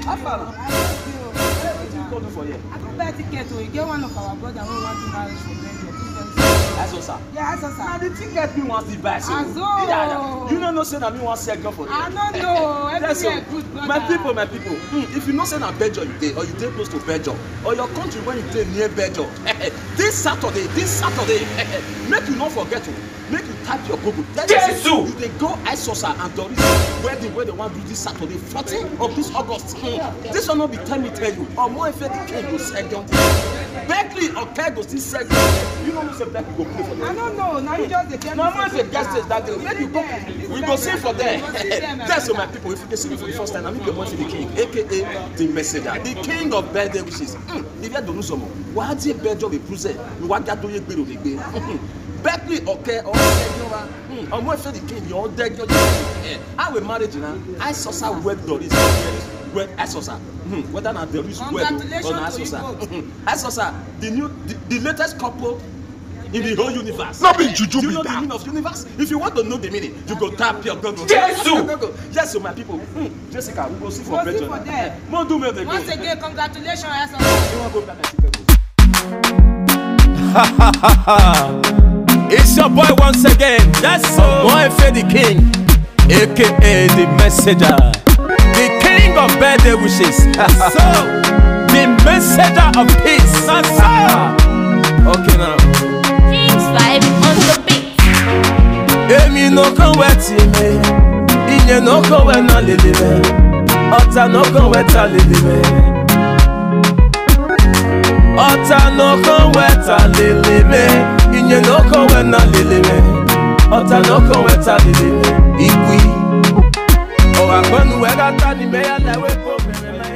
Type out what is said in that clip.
How far? I love you. Wetin you go do for here? I go buy ticket o. E get one of our brother wey want to marry for Belgium. Aso sir. Yeah, I saw Na sir. the ticket me wan still buy so. Azo. Yeah, You no know say na me wan sell girl for there. I no know. Yes, so, Everywhere good brother. my people my people hmm, if you know say na belgium you dey or you dey close to belgium or your country wey you dey near belgium this saturday this saturday make you no forget o make you type your google tell them say Jesu! you dey go isosa and doris wedding wey dem wan do this saturday fourteen of this august hmm. this one no be tell me tell you omo efe the king go sell girl berkeley oke go still sell girl you no know say berkeley go play for I them. no know. Na you just dey tell me. na once a guest stage that day make you go we go sing for there We go sing there, my that's so brother. my people if you dey see me for the first time na me be omofi the king aka the messenger the king of birthday wishes mm, ife donusomo wàá díẹ̀ bẹ́ẹ̀jọ́ lè púzẹ̀ níwájú adóyè gbèrò lè gbé berkeley ọ̀kẹ́ ọ̀ọ́dẹ́gbẹ́wà ọmọ ìfẹ́ the king yọ̀ ọ́dẹ́gbẹ́ ọjọ́ how a marriage na isosa wed doris wed isosa hmm, whether na doris wed o or na Congratulations to isosa you both. Hmm, isosa the new the, the latest couple in the whole universe. No be juju Do you be know the that. meaning of universe? If you want to know the meaning, you go tap your Google. Jesu! Google. Yes, so my people. Hmm, Jessica, we go see for Go see Belgium. for there. Mo do me the go. Once again, congratulations, Aso. You wan go back and see Belgium? It's your boy once again. That's so. Moefe the king, aka the messenger, the king of birthday wishes. so, the messenger of peace. So, okay now. King's vibe on the beat. Èmi no kan wẹ̀ tì mí, ìyẹn no kan wẹ̀ náà lèlè mẹ́, ọ̀tá no kan wẹ̀ ta lèlè mẹ́. Ọ̀tá no kan wẹ̀ ta lèlè mẹ́, ìyẹn no kan wẹ̀ náà lèlè mẹ́, ọ̀tá no kan wẹ̀ ta lèlè mẹ́. Ìgbì, ọ̀rọ̀ àgbọ̀nù wẹ̀ ká ta ni mẹ́yà lẹ́wẹ̀ kó mẹ́rẹ̀ mẹ́.